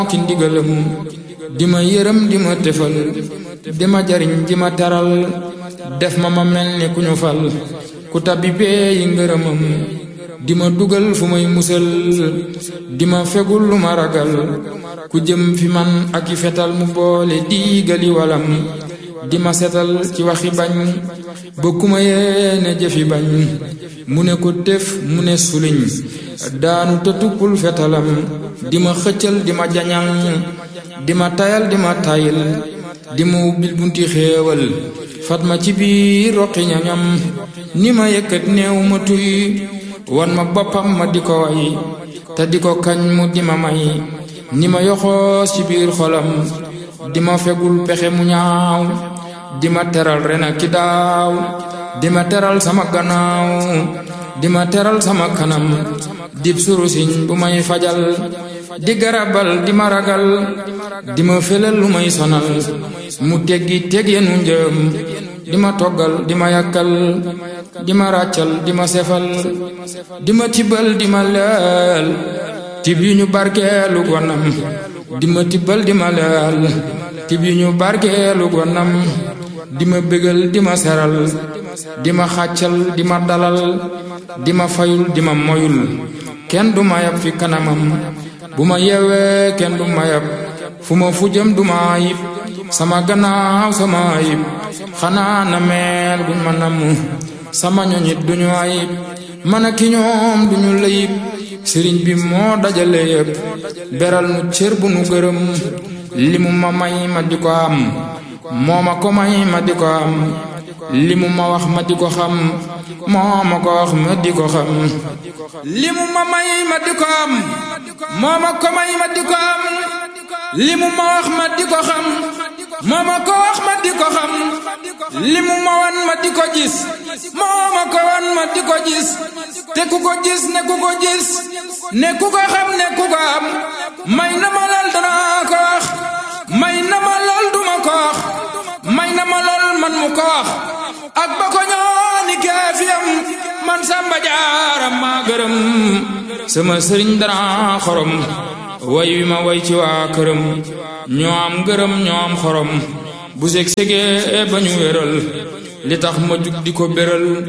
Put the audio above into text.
ki ndigalam di ma yërëm di ma tefal di ma jariñ di ma taral def ma ma mel ni ku ñu fal ku tabbi bee yi ngërëmam di ma dugal fu may musal di ma fegul lu ma ragal ku jëm fi man ak i fetal mu boole diigali walam di ma setal ci waxi bañ ba ku ma yéene jëfi bañ mu ne ko tef mu ne suliñ daanu te tuppul fetalam di ma xëccal di ma jañal di ma tayal di ma tayil di ma ubbil bunti xéewal fat ma ci biir roqi ñañam ni ma yëkkat néew ma tuy wan ma boppam ma di ko way te di ko kañ mu di ma may ni ma yoxoos ci biir xolam di ma fegul pexe mu ñaaw di ma teral ren ak ki daaw di ma teral sama gannaaw di ma teral sama kanam dib surusiñ bu may fajal di garabal di ma ragal di ma felal lu may sonal mu teggi teg yenu njëm di ma toggal di ma yàkkal di ma ràccal di ma sefal di ma tibbal di ma leel tib yu ñu barkeelu gonam di ma tibbal di ma leel tib yu ñu barkeelu gonam di ma bégal di ma seral di ma xàccal di ma dalal di ma fayul di ma moyul kenn du ma yab fi kanamam bu ma yeewee kenn du ma yab fu ma fu jëm du ma ayib sama gannaaw sama ayib xanaa na meel guñ ma namm sama ñoñit duñu ayib man ak ki ñoom duñu layib sëriñ bi moo dajale yépp beral nu cër bu nu gërëm li mu ma may ma di ko am moo ma ko may ma di ko am li mu ma wax ma di ko xam moo ma ko wax ma di ko xam li mu ma may ma di ko am moo ma ko may ma di ko am li mu ma wax ma di ko xam moo ma ko wax ma di ko xam li mu ma wan ma di ko gis moo ma ko wan ma di ko gis te ku ko gis ne ku ko gis ne ku ko xam ne ku ko am may na ma lool danaa ko wax may na ma lool duma ko wax may na ma lool man mu ko wax ak ba ko ñooni keefiyam man samba jaaram maa gërëm sama sëriñ dana xorom way wi ma way ci waa këram ñoo am gërëm ñoo am xorom bu seg segee ba ñu wéral li tax ma jug di ko béral